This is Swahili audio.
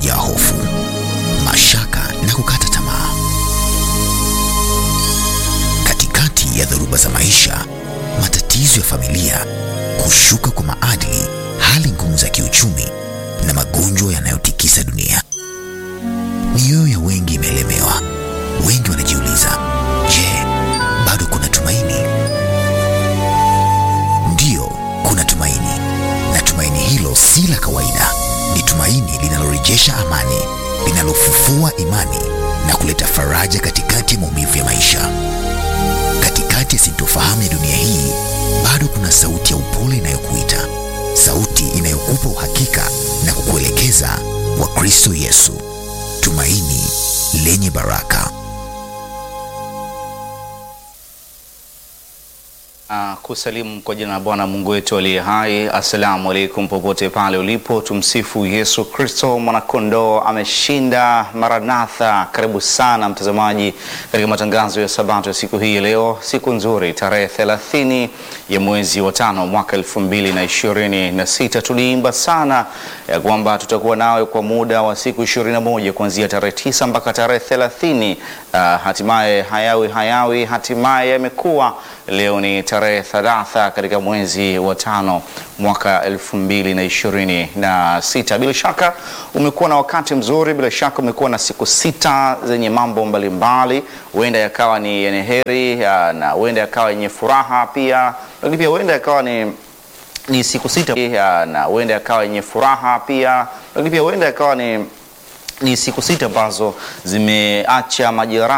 iliyojaa hofu, mashaka na kukata tamaa. Katikati ya dhoruba za maisha, matatizo ya familia, kushuka kwa maadili, hali ngumu za kiuchumi na magonjwa yanayotikisa dunia, mioyo ya wengi imeelemewa. Wengi wanajiuliza, je, bado kuna tumaini? Ndiyo, kuna tumaini, na tumaini hilo si la kawaida. Ni tumaini linalorejesha amani, linalofufua imani na kuleta faraja katikati ya maumivu ya maisha. Katikati ya sintofahamu ya dunia hii, bado kuna sauti ya upole inayokuita, sauti inayokupa uhakika na kukuelekeza kwa Kristo Yesu, tumaini lenye baraka. Uh, kusalimu kwa jina la Bwana Mungu wetu aliye hai. Assalamu alaikum, popote pale ulipo, tumsifu Yesu Kristo, mwanakondoo ameshinda. Maranatha, karibu sana mtazamaji katika matangazo ya Sabato ya siku hii ya leo, siku nzuri, tarehe 30 ya mwezi wa tano mwaka elfu mbili na ishirini na sita. Tuliimba sana ya kwamba tutakuwa nawe kwa muda wa siku 21 kuanzia tarehe tisa mpaka tarehe 30. Uh, hatimaye hayawi hayawi, hatimaye yamekuwa. Leo ni tarehe thalatha katika mwezi wa tano mwaka elfu mbili na ishirini na sita. Bila shaka umekuwa na wakati mzuri, bila shaka umekuwa na siku sita zenye mambo mbalimbali, huenda yakawa ni yenye heri ya, na huenda yakawa yenye furaha pia, lakini pia huenda yakawa ni ni siku sita ya, na huenda yakawa yenye furaha pia, lakini pia huenda yakawa ni ni siku sita ambazo zimeacha majeraha